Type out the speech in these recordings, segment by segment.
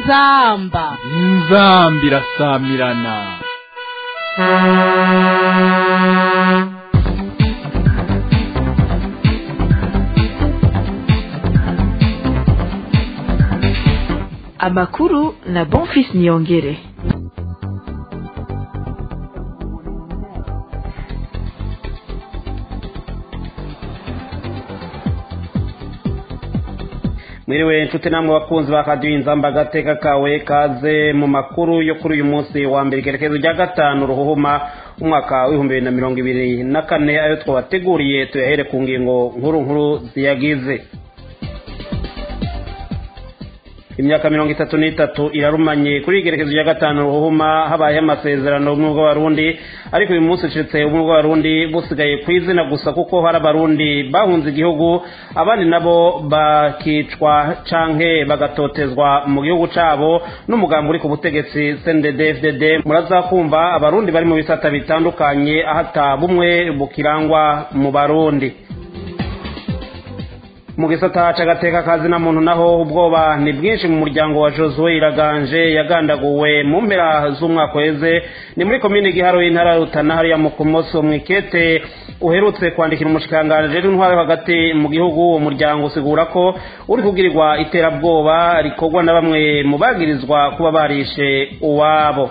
inzamba inzamba irasamirana amakuru na bonfis niyongere mwiriwe inshuti namwe bakunzi ba radiyo inzamba agateka kawe kaze mu makuru yo kuri uyu munsi wa mbere ikerekezo rya gatanu ruhuhuma umwaka w'ibihumbi bibiri na mirongo ibiri na kane ayo twabateguriye tuyahere ku ngingo nkuru nkuru ziyagize imyaka mirongo itatu n'itatu irarumanye kuri igerekezo rya gatanu ruhuma habayeho amasezerano ubumwe bw'abarundi ariko uyu munsi ucitse ubumwe bw'abarundi busigaye ku izina gusa kuko hari abarundi bahunze igihugu abandi nabo bakicwa canke bagatotezwa mu gihugu cabo n'umugambi uri ku butegetsi cndd muraza kumva abarundi bari mu bisata bitandukanye ahata bumwe bukirangwa mu barundi mu gisata c'agateka kazi na muntu naho ubwoba ni bwinshi mu muryango wa josue iraganje yagandaguwe mu mpera z'umwaka weze ni muri komine giharo y'intara ya rutana hariya mu kumoso mwikete uherutse kwandikira umushikiranganji rero intwaro yo hagati mu gihugu uwo muryango usigura ko uri kubwirirwa iterabwoba rikorwa na bamwe mu bagirizwa kuba barishe uwabo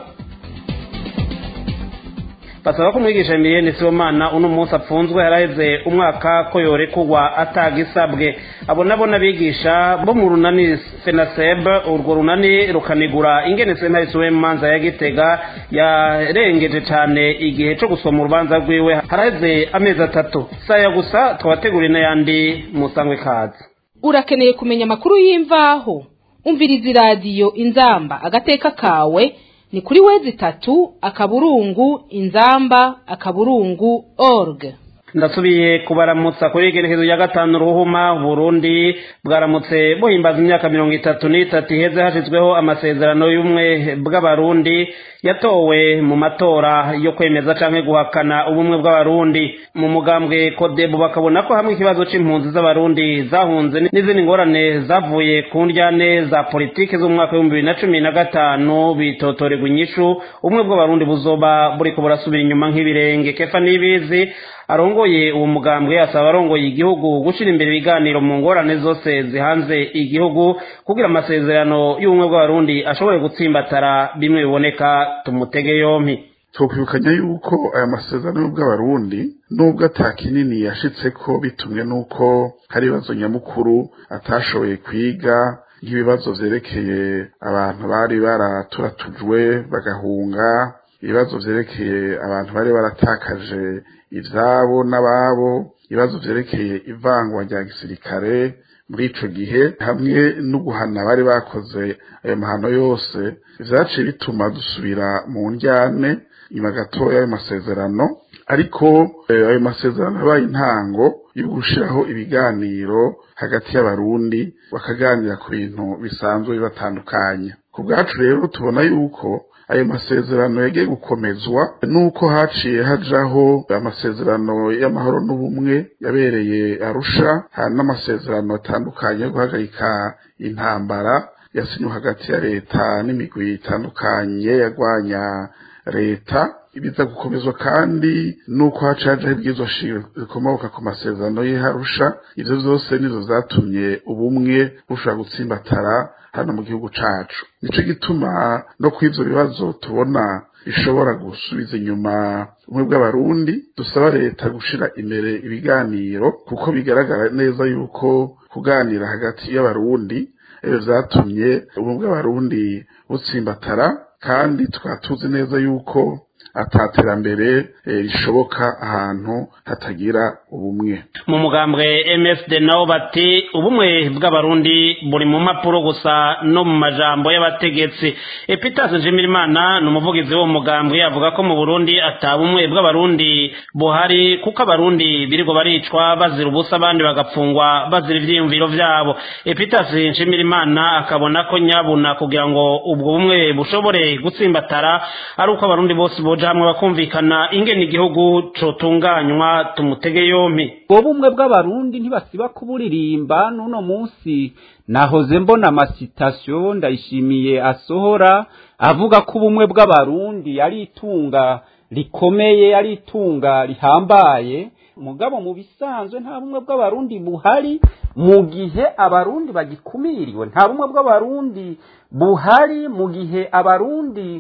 basaba ko umwigisha Emilienne Sibomana uno munsi apfunzwe yaraheze umwaka ko yorekurwa atagisabwe abo nabo n'abigisha bo mu runani FENASEB urwo runani rukanigura ingene sentare suwe manza ya Gitega yarengeje cane igihe co gusoma urubanza rwiwe haraheze amezi atatu saya gusa twabateguriye n'ayandi musangwe kazi urakeneye kumenya amakuru y'imvaho umviriza iradiyo inzamba agateka kawe ni kuri wezi itatu akaburungu inzamba akaburungu org ndasubiye kubaramutsa kuri igerekezo rya gatanu ruhuma burundi bwaramutse buhimbaza imyaka mirongo itatu n'itatu iheze hashyizweho amasezerano y'ubumwe bw'abarundi yatowe mu matora yo kwemeza canke guhakana ubumwe bw'abarundi mu mugambwe kodebu bakabona ko hamwe ikibazo c'impunzi z'abarundi zahunze n'izindi ngorane zavuye ku ndyane za politiki z'umwaka w'ibihumbi bibiri na cumi na gatanu bitotorerwa inyishu ubumwe bw'abarundi buzoba buriko burasubira inyuma nk'ibirenge kefa n'ibizi arongoye uwo mugambwe asaba abarongoye igihugu gushira imbere ibiganiro mu ngorane zose zihanze igihugu kugira amasezerano y'ubumwe bw'abarundi ashobore gutsimbatara bimwe biboneka tumutege yompi twokwibukanya yuko aya masezerano y'ubw'abarundi nubwo ata kinini yashitseko bitumwe n'uko hari ibibazo nyamukuru atashoboye kwiga nk'ibibazo vyerekeye abantu bari baraturatujwe bagahunga ibibazo vyerekeye abantu bari baratakaje ivyabo n'ababo ibibazo vyerekeye ivangwa rya gisirikare muri ico gihe hamwe no guhana bari bakoze ayo mahano yose vyaciye bituma dusubira mu njyane nyuma gatoya ayo masezerano ariko ayo masezerano yabaye intango yo gushiraho ibiganiro hagati y'abarundi bakaganira ku bintu bisanzwe bibatandukanya ku bwacu rero tubona yuko ayo masezerano yagiye gukomezwa nuko haciye hajaho amasezerano y'amahoro n'ubumwe yabereye arusha hari n'amasezerano atandukanye yo guhagarika intambara yasinywe hagati ya leta n'imigwi itandukanye yagwanya leta biza gukomezwa kandi nuko haca hajaho ibwirizwa shingiro rikomoka ku masezerano y'Arusha ivyo vyose nizo zatumye ubumwe bushobora gutsimbatara hano mu gihugu cacu nico gituma no kw'ivyo bibazo tubona bishobora gusubiza inyuma ubumwe bw'abarundi dusaba leta gushira imbere ibiganiro kuko bigaragara neza yuko kuganira hagati y'abarundi ivyo vyatumye ubumwe bw'abarundi butsimbatara kandi tukaba tuzi neza yuko ataterambere rishoboka ahantu hatagira ubumwe mu mugambwe MSD nabo bati ubumwe bw'abarundi buri mu mpapuro gusa no mu majambo y'abategetsi Epitas Nshimirimana ni umuvugizi w'uwo mugambwe avuga ko mu Burundi atabumwe bw'abarundi buhari kuko abarundi birirwa baricwa bazira ubusa abandi bagapfungwa bazira ivyiyumviro vyabo Epitas Nshimirimana akabona ko nyabuna kugira ngo ubwo bumwe bushobore gutsimbatara ari uko abarundi bose boja hamwe bakumvikana ingene igihugu cotunganywa tumutege yompi ubwo bumwe bw'abarundi ntibasiba kuburirimba n'uno munsi nahoze mbona amasitasiyo ndayishimiye asohora avuga ko ubumwe bw'abarundi ari itunga rikomeye ari itunga rihambaye mugabo mu bisanzwe nta bumwe bw'abarundi buhari mu gihe abarundi bagikumiriwe nta bumwe bw'abarundi buhari mu gihe abarundi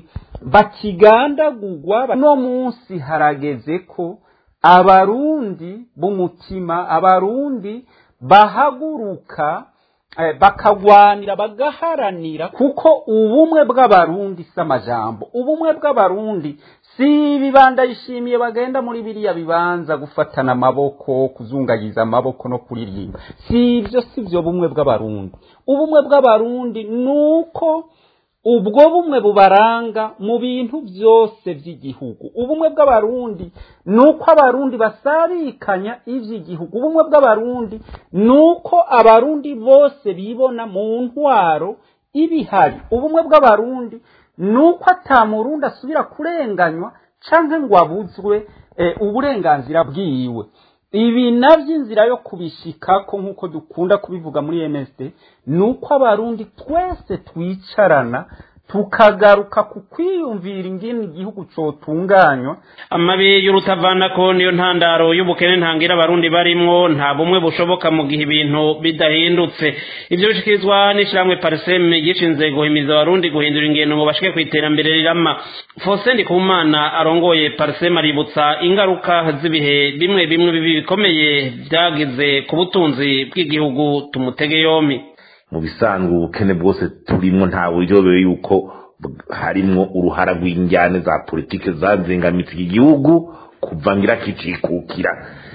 bakigandagurwa no munsi harageze ko abarundi b'umutima abarundi bahaguruka bakagwanira bagaharanira kuko ubumwe bw'abarundi si amajambo ubumwe bw'abarundi si ibibanda yishimiye bagenda muri biriya bibanza gufatana amaboko kuzungagiza amaboko no kuririmba si ibyo si byo bumwe bw'abarundi ubumwe bw'abarundi ni uko ubwo bumwe bubaranga mu bintu byose by'igihugu ubumwe bw'abarundi ni uko abarundi basarikanya iby'igihugu ubumwe bw'abarundi ni uko abarundi bose bibona mu ntwaro ibihari ubumwe bw'abarundi ni uko atamurundi asubira kurenganywa cyangwa ngo abuzwe uburenganzira bwiwe ibi nabyo inzira yo kubishikako nk'uko dukunda kubivuga muri MSD ni uko abarundi twese twicarana tukagaruka ku kwiyumvira ingene igihugu cotunganywa amabi y'urutavanako niyo ntandaro y'ubukene ntangira abarundi barimwo nta bumwe bushoboka mu gihe ibintu bidahindutse ivyo bishikirizwa n'ishirahamwe pariseme gishinze guhimiza abarundi guhindura ingendo ngo bashike ku iterambere rirama fose ndikumana arongoye pariseme aributsa ingaruka z'ibihe bimwe bimwe bibi bikomeye vyagize ku butunzi bw'igihugu tumutege yompi mu bisanzwe ubukene bwose turimo nta buryo yuko harimwo uruhara rw'injyane za politiki zazengamitse iki gihugu kuva ngira kicikukira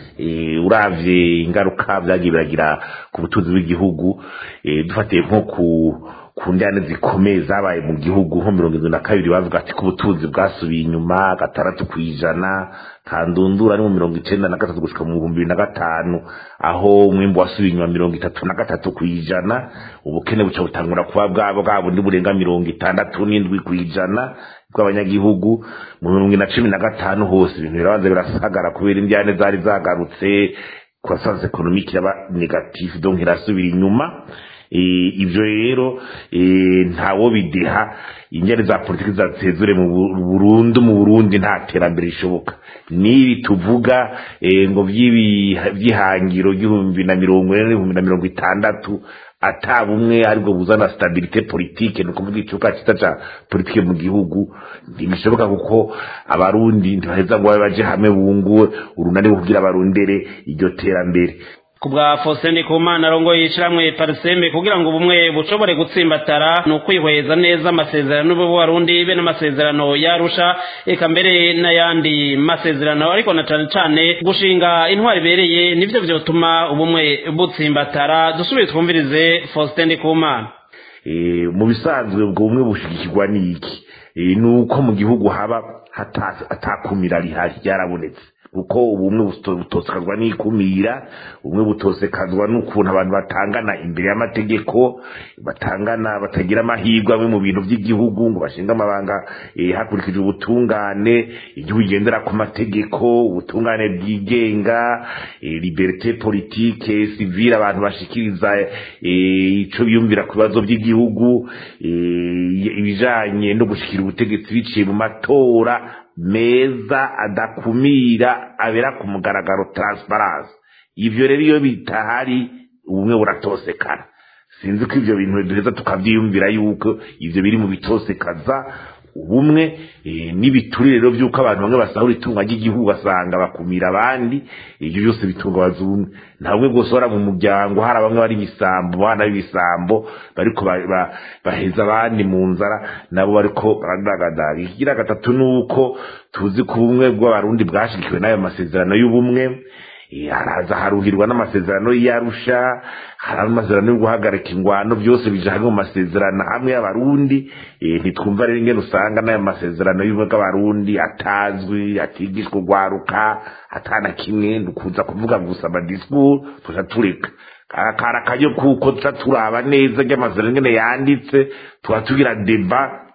uravye ingaruka vyagiye biragira ku butunzi bw'igihugu dufatiye nko ku ku njyane zikomeye zabaye mu gihugu nko mirongo irindwi na kabiri bavuga ati ko ubutunzi bwasubiye inyuma gatandatu ku ijana kandundura ni mu mirongo icenda na gatatu gushika mu bihumbi bibiri na gatanu aho umwimbu wasubiye inyuma mirongo itatu na gatatu ku ijana ubukene buca butangura kuba bwabo bwa bundi burenga mirongo itandatu n'indwi ku ijana bw'abanyagihugu mu mirongo na cumi na gatanu hose ibintu birabanza birasagara kubera indyane zari zagarutse croissance économique iraba negative donc irasubira inyuma ibyo rero ntawo bideha ingeri za politiki zatezure mu burundu mu burundi nta terambere rishoboka n'ibi tuvuga ngo by'ihangiro ry'ibihumbi na mirongo ine n'ibihumbi na mirongo itandatu ata bumwe aribwo buzana stabilite politike ni ukuvuga icyuka cyiza cya politike mu gihugu ntibishoboka kuko abarundi ntibaheza ngo babe baje hamwe bunguwe urunani kugira barondere iryo terambere kubwa Faustin Ndikumana arongoye ishiramwe Parseme kugira ngo ubumwe bushobore gutsimbatara ni ukwihweza neza amasezerano y'Uburundi be n'amasezerano yarusha eka mbere n'ayandi masezerano ariko na cane cane gushinga intwari ibereye nivyo vyotuma ubumwe butsimbatara dusubire twumvirize Faustin Ndikumana e, mu bisanzwe ubwo bumwe bushigikirwa n'iki e, ni uko mu gihugu haba atakumira rihari ryarabonetse kuko ubumwe butosekazwa n'ikumira ubumwe butosekazwa n'ukuntu abantu batangana imbere y'amategeko batangana batagira amahirwe amwe mu bintu by'igihugu ngo bashinga amabanga hakurikijwe ubutungane igihugu igendera ku mategeko ubutungane bwigenga liberite politike sivile abantu bashikiriza ico biyumvira ku bibazo by'igihugu ibijanye no gushikira ubutegetsi biciye mu matora meza adakumira abera ku mugaragaro transparence ivyo rero iyo bitahari ubumwe buratosekana sinzi ko ivyo bintu duheza tukavyiyumvira yuko ivyo biri mu bitosekaza ubumwe n'ibiturire rero by'uko abantu bamwe basahura itunga ry'igihugu basanga bakumira abandi ibyo byose bitungabaza ubumwe nta bumwe bwose bora mu muryango hari bamwe bari ibisambo bana b'ibisambo bariko baheza abandi mu nzara nabo bariko baradagadaga ikigira gatatu ni uko tuzi ko ubumwe bw'abarundi bwashigikiwe n'ayo masezerano y'ubumwe haraza haruhirwa n'amasezerano y'arusha hari amasezerano yo guhagarika ingwano byose bije hamwe mu masezerano hamwe y'abarundi ntitwumva rero ingene usanga n'ayo masezerano y'ubumwe bw'abarundi atazwi atigishwa urwaruka atana kimwe dukunza kuvuga gusa amadisikuru tuja tureka kara akaryo kuko tuca turaba neza ry'amasezerano ingene yanditse tuba tugira deba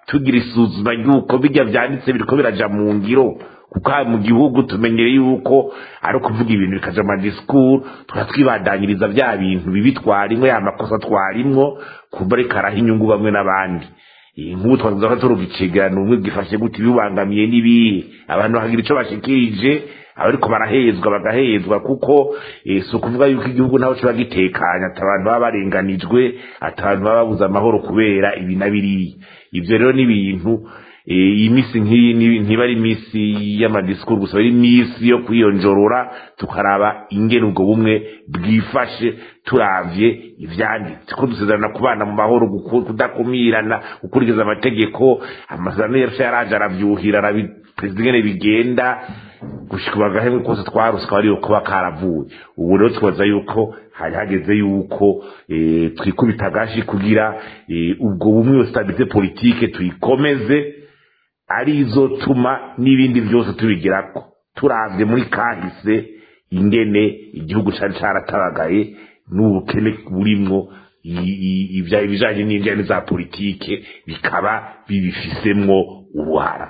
tugira isuzuma ry'uko bijya byanditse biriko biraja mu ngiro kuko aha mu gihugu tumenyere yuko ari ukuvuga ibintu bikaja mu madisikuru tukaba twibandanyiriza bya bintu bibi twarimwo ya makosa twarimwo kuba ariko araha inyungu bamwe n'abandi nk'ubu twavuze ko turuga ikiganiro umwe gifashe gute ibibangamiye n'ibihe abantu bakagira ico bashikirije abariko barahezwa bagahezwa kuko si ukuvuga yuko igihugu ntaho kiba gitekanye ati abantu baba barenganijwe ati abantu baba babuze amahoro kubera ibi na biriya ivyo rero ni ibintu iyi misi nk'iyi ntiba ari imisi y'amadisikuru gusa ari imisi yo kwiyonjorora tukaraba ingene ubwo bumwe bwifashe turavye ivyanditse ko dusezerana kubana mu mahoro kudakumirana gukurikiza amategeko amasezerano yacu yaraje aravyuhira perezida ingene bigenda gushika bagahemwe kose twaruswa ari kuba karavuye ubu rero twibaza yuko hari hageze yuko twikubita agashi kugira ubwo bumwe stabilite politike tuyikomeze arizo tuma n'ibindi byose tubigerako turavye muri kahise ingene igihugu cari caratabagaye n'ubukene burimwo ibijanye n'injyane za politike bikaba bibifisemwo uruhara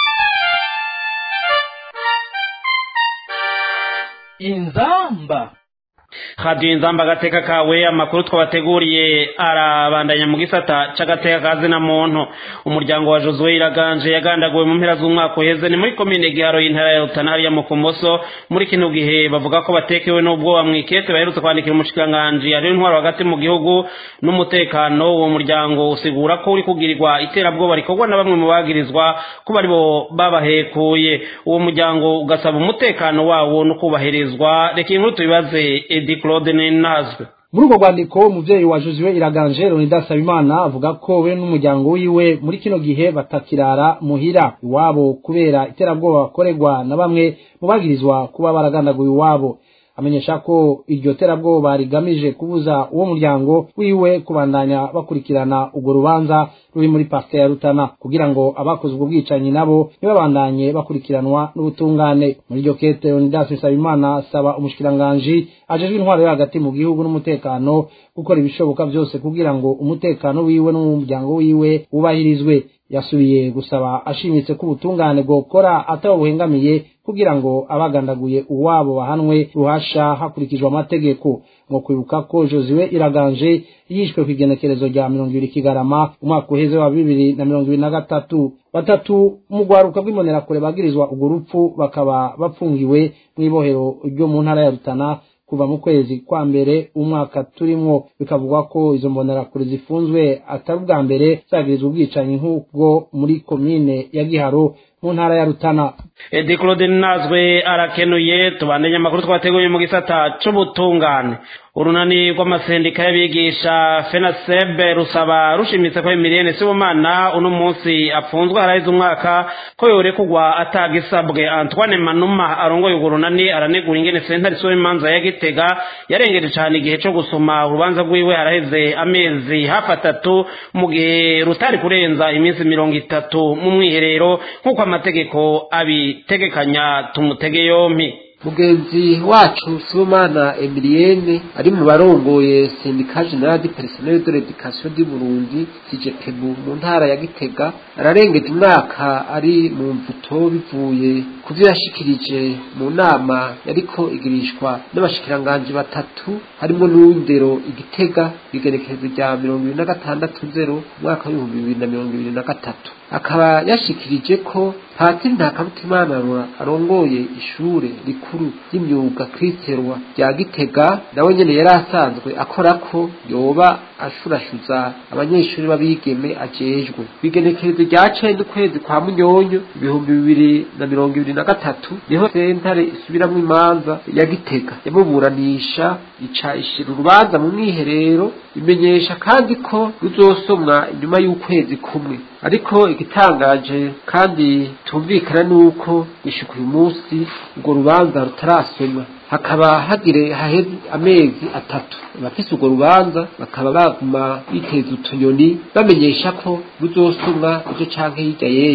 inzamba hadiyo inzamba agateka kawe amakuru twabateguriye arabandanya mu gisata c'agateka kazi na muntu umuryango wa josue iraganje yagandaguwe mu mpera z'umwaka uheze ni muri komine giharo y'intara ya rutana hariya mu kumoso muri kino gihe bavuga ko batekewe n'ubwoba mw'ikete baherutse kwandikira umushikiranganji hariho intwaro hagati mu gihugu n'umutekano uwo muryango usigura ko uri kugirirwa iterabwoba rikorwa na bamwe mu bagirizwa ko bari bo babahekuye uwo muryango ugasaba umutekano wawo no kubahirizwa reka inkuru tubibaze edi claude ninazwe muri urwo rwandiko umuvyeyi wa josiwe iraganje leonidas habimana avuga ko we n'umuryango wiwe muri kino gihe batakirara muhira iwabo kubera iterabwoba bakorerwa na bamwe mu bagirizwa kuba baragandaguye iwabo amenyesha ko iryo terabwoba rigamije kubuza uwo muryango wiwe kubandanya bakurikirana urwo rubanza ruri muri parike ya rutana kugira ngo abakoze ubwo bwicanyi nabo ntibabandanye bakurikiranwa n'ubutungane muri iryo kete leonidas nsabimana asaba umushikiranganji ajejwe intwaro yo hagati mu gihugu n'umutekano gukora ibishoboka byose kugira ngo umutekano wiwe n'umuryango wiwe wubahirizwe yasubiye gusaba ashimitse ko ubutungane bwokora atawuhengamiye kugira ngo abagandaguye uwabo bahanwe ruhasha hakurikijwe amategeko ngo kwibuka ko josiwe iraganje yishwe ku igenekerezo rya mirongo ibiri kigarama umwaka uheze wa bibiri na mirongo ibiri na gatatu batatu mu rwaruka rw'imbonerakure bagirizwa urwo rupfu bakaba bapfungiwe mu ibohero ryo mu ntara ya rutana kuva mu kwezi kwa mbere umwaka turimwo bikavugwa ko izo mbonerakure zifunzwe atari ubwa mbere zagirizwa ubwicanyi nk'ubwo muri komine ya giharo mu ntara ya rutana edi claude nazwe arakenuye tubandanye amakuru twateguye mu gisata c'ubutungane urunani rw'amasendika y'abigisha fenasebe rusaba rushimitse ko emiriyene sibomana uno munsi apfunzwe haraheze umwaka ko yorekugwa atagisabwe antoine manuma arongoye urwo runani aranegura ingene sentare isoba imanza ya gitega yarengeje cane igihe co gusoma urubanza rwiwe haraheze amezi hafi atatu mu gihe rutari kurenza iminsi mirongo itatu mu mwiherero nk'uko amategeko abitegekanya tumutege yompi mugenzi wacu sibomana emiliyene ari mu barongoye sendika general du personnel de l'education du burundi sijepebu mu ntara ya gitega ararengeje umwaka ari mu mvuto bivuye ku vyo yashikirije mu nama yariko igirishwa n'abashikiranganji batatu harimo n'uw'indero igitega igenekerezo rya mirongo ibiri na gatandatu zero umwaka w'ibihumbi bibiri na mirongo ibiri na gatatu akaba yashikirije ko patiri ntakabutimana arongoye ishure rikuru ry'imyuga kwiterwa rya gitega nawe nyene yari asanzwe akora ko yoba ashurashuza abanyeshuri b'abigeme ajejwe bigenekerezo rya cenda ukwezi kwa munyonyo ibihumbi bibiri na mirongo ibiri na gatatu niho sentare isubiramwo imanza ya gitega yamuburanisha ica ishira urubanza mu mwiherero imenyesha kandi ko ruzosomwa inyuma y'ukwezi kumwe ariko igitangaje kandi tumvikana nuko gushika uyu munsi urwo rubanza rutarasomwa hakaba hagire haheze amezi atatu abafise urwo rubanza bakaba baguma biteza utunyoni bamenyesha ko ruzosomwa ejo canke hirya y'ejo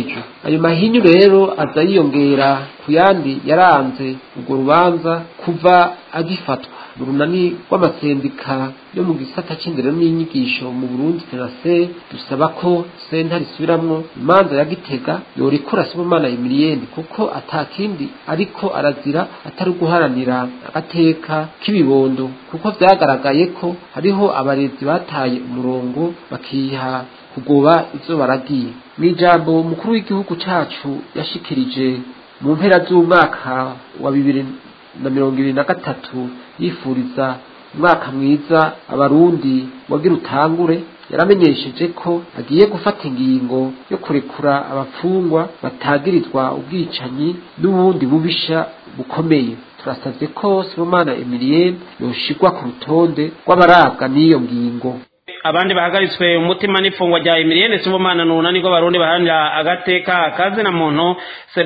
ayo mahinyu rero aza yiyongera ku yandi yaranze urwo rubanza kuva agifatwa mu runani rw'amasendika yo mu gisata c'indero n'inyigisho mu burundi tenase dusaba ko sentare isubiramwo imanza ya gitega yorikura sibomana emiliyeni kuko atakindi ariko arazira atari guharanira agateka k'ibibondo kuko vyagaragaye ko hariho abarezi bataye umurongo bakiha kugoba ivyo baragiye mw'ijambo mukuru w'igihugu cacu yashikirije mu mpera z'umwaka wa bibiri na mirongo ibiri na gatatu yifuriza umwaka mwiza abarundi wagira utangure yaramenyesheje ko agiye gufata ingingo yo kurekura abapfungwa batagirizwa ubwicanyi n'ubundi bubisha bukomeye turasabye ko sibomana emiliyeni yoshigwa ku rutonde rw'abarabwa n'iyo ngingo abandi bahagaritswe umutima n'ifungwa rya Emilienne Sibomana n'unani rw'abarundi baharanira agateka kazi na muntu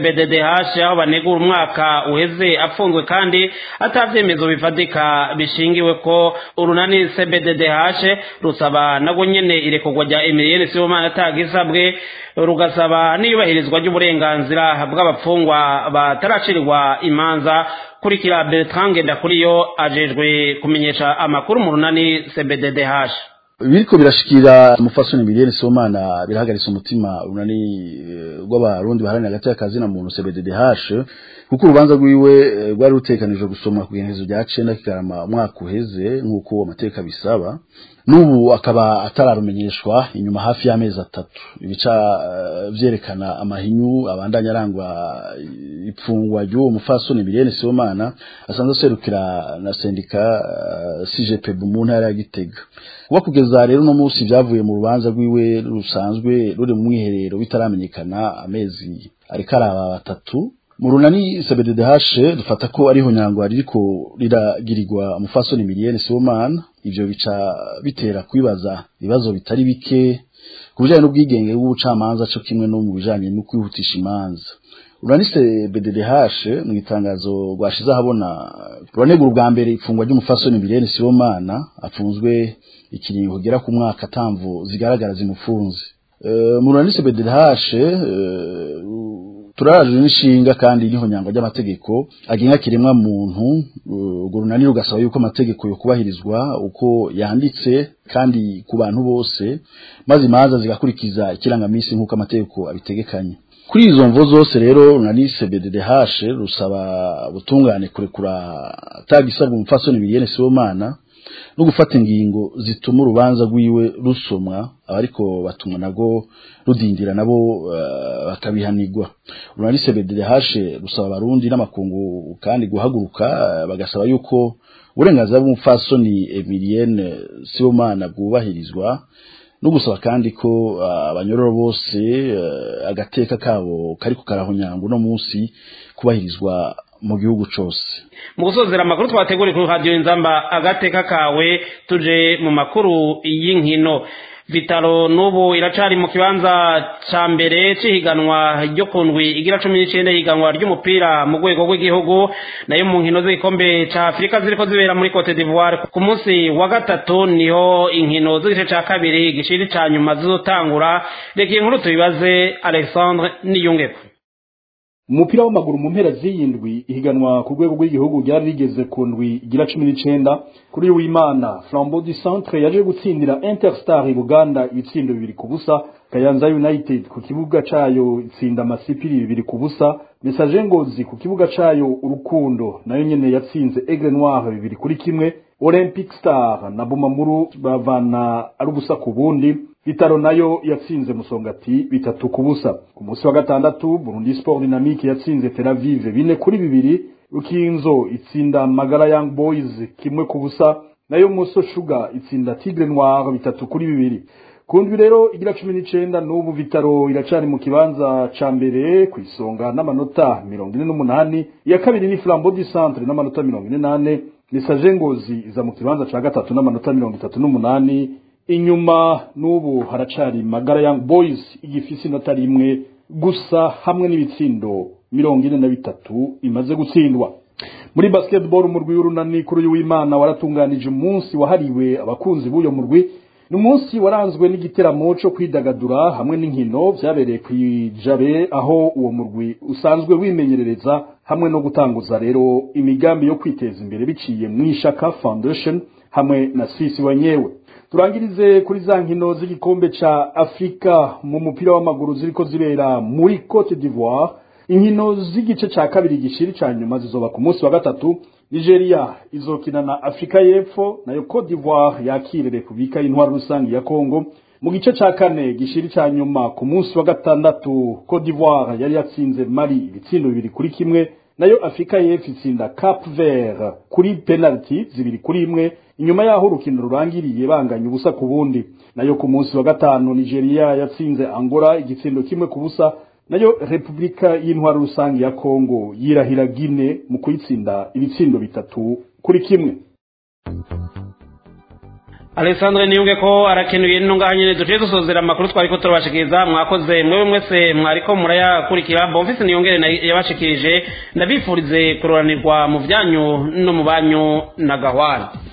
CBDDH aho banegura umwaka uheze afunzwe kandi atavyemezo bifatika bishingiwe ko urunani CBDDH rusaba nago nyene irekorwa rya Emilienne Sibomana atagisabwe rugasaba n'iyubahirizwa ry'uburenganzira bw'abapfungwa bataracirirwa imanza kurikira Bertrand Ngendakuriyo ajejwe kumenyesha amakuru mu runani CBDDH biriko birashikira umufasoni miliyoni somana birahagaritse umutima urunani rw'abarundi baharanira hagati y'akazi na muntu CBDDH kuko urubanza rwiwe rwari rutekanijwe gusomwa ku igenekerezo rya cenda kigarama umwaka uheze nk'uko amateka bisaba n'ubu akaba atararumenyeshwa inyuma hafi y'amezi atatu ibica vyerekana amahinyu abandanya arangwa ipfungwa ry'uwo mufasoni miliyoni somana asanzwe aserukira na sendika CGPB mu ntara ya Gitega kuba kugeza rero no munsi vyavuye mu rubanza rwiwe rusanzwe ruri mu mwiherero bitaramenyekana amezi ariko araba batatu mu runani CBDDH dufata ko ariho nyangwa ririko riragirirwa umufasoni miliyoni Sibomana ivyo bica bitera kwibaza ibibazo bitari bike ku bijanye n'ubwigenge bw'ubucamanza co kimwe no mu bijanye no kwihutisha imanza Uranise BDDH mu itangazo rwashize ahabona ruranegura ubwa mbere ifungwa ry'umufasoni miliyoni Sibomana afunzwe ikiringo kugera ku mwaka atamvu zigaragara zimufunze uh, mu Uranise BDDH uh, turaje n'inshinga kandi niho nyangwa ry'amategeko agenga kiremwa muntu urwo runani rugasaba yuko amategeko yo kubahirizwa uko yanditse kandi ku bantu bose maze imanza zigakurikiza ikirangamisi nk'uko amategeko abitegekanye kuri izo mvo zose rero runani CBDDH rusaba butungane kurekura atagisabwa umufasoni miliyoni Sibomana no gufata ingingo zituma urubanza rwiwe rusomwa abariko batumwa nago rudindira nabo uh, bakabihanirwa urunani CBDH rusaba abarundi n'amakungu kandi guhaguruka uh, bagasaba yuko uburenganzira bw'umufasoni Emilienne Sibomana bwubahirizwa no gusaba kandi ko abanyororo uh, bose agateka kabo kariko karahonyango no munsi kubahirizwa mu gihugu cose mu gusozera amakuru twateguriye kuri radiyo inzamba agateka kawe tuje mu makuru y'inkino vitaro n'ubu iracari mu kibanza ca mbere c'ihiganwa ryo ku ndwi igira cumi n'icenda higanwa ry'umupira mu rwego rw'igihugu nayo mu nkino z'igikombe ca afurika ziriko zibera muri cote d'ivoire ku munsi wa gatatu niho inkino z'igice ca kabiri gishiri ca nyuma zizotangura reka iyi nkuru tubibaze alexandre niyungeko umupira w'amaguru mu mpera z'iyindwi ihiganwa ku rwego rw'igihugu ryari rigeze ku ndwi igira cumi n'icenda kuri w'imana flambeau du centre yaje gutsindira interstar buganda ibitsindo bibiri ku busa kayanza united ku kibuga cayo itsinda amasipiri bibiri ku busa message ngozi ku kibuga cayo urukundo nayo nyene yatsinze aigle noir bibiri kuri kimwe olympic star na bumamuru bavana ari ubusa ku bundi Vitaro nayo yatsinze Musongati bitatu ku busa ku munsi wa gatandatu Burundi Sport Dynamique yatsinze Tel Aviv bine kuri bibiri Rukinzo itsinda Magara Young Boys kimwe ku busa nayo Muso Sugar itsinda Tigre Noir bitatu kuri bibiri kundwi rero igira cumi n'icenda n'ubu Vitaro iracari mu kibanza ca mbere ku isonga n'amanota mirongo ine n'umunani iya kabiri ni Flambeau du Centre n'amanota mirongo ine n'ane Message Ngozi iza mu kibanza ca gatatu n'amanota mirongo itatu n'umunani inyuma n'ubu haracari magara young boys igifise inota rimwe gusa hamwe n'ibitsindo mirongo ine na bitatu imaze gutsindwa muri basketball umurwi w'urunani kuri uyu w'imana waratunganije umunsi wahariwe abakunzi b'uyo murwi ni umunsi waranzwe n'igiteramo cyo kwidagadura hamwe n'inkino byabereye ku ijabe aho uwo murwi usanzwe wimenyerereza hamwe no gutanguza rero imigambi yo kwiteza imbere biciye mu ishaka foundation hamwe na sisi wanyewe turangirize kuri za nkino z'igikombe ca afurika mu mupira w'amaguru ziriko zibera muri cote d'ivoire inkino z'igice ca kabiri gishiri ca nyuma zizoba ku munsi wa gatatu nigeria izokina na afurika y'epfo nayo cote d'ivoire yakire repubulika y'intwaro rusange ya congo mu gice ca kane gishiri ca nyuma ku munsi wa gatandatu cote d'ivoire yari yatsinze mali ibitsindo bibiri kuri kimwe nayo afurika y'epfo itsinda cap vert kuri penalty zibiri kuri imwe inyuma yaho urukino rurangiriye banganya ubusa ku bundi nayo ku munsi wa gatanu nigeria yatsinze angola igitsindo kimwe ku busa nayo repubulika y'intwaro rusange ya kongo yirahira gine mu kuyitsinda ibitsindo bitatu kuri kimwe alessandre niyunge ko arakenuye nino ngaha nyene duciye dusozera amakuru twariko turabashikiriza mwakoze mwewe mwese mwariko murayakurikira bomfise niyongere yabashikirije ndabifurize kuroranirwa mu vyanyu no mu banyu na gahwana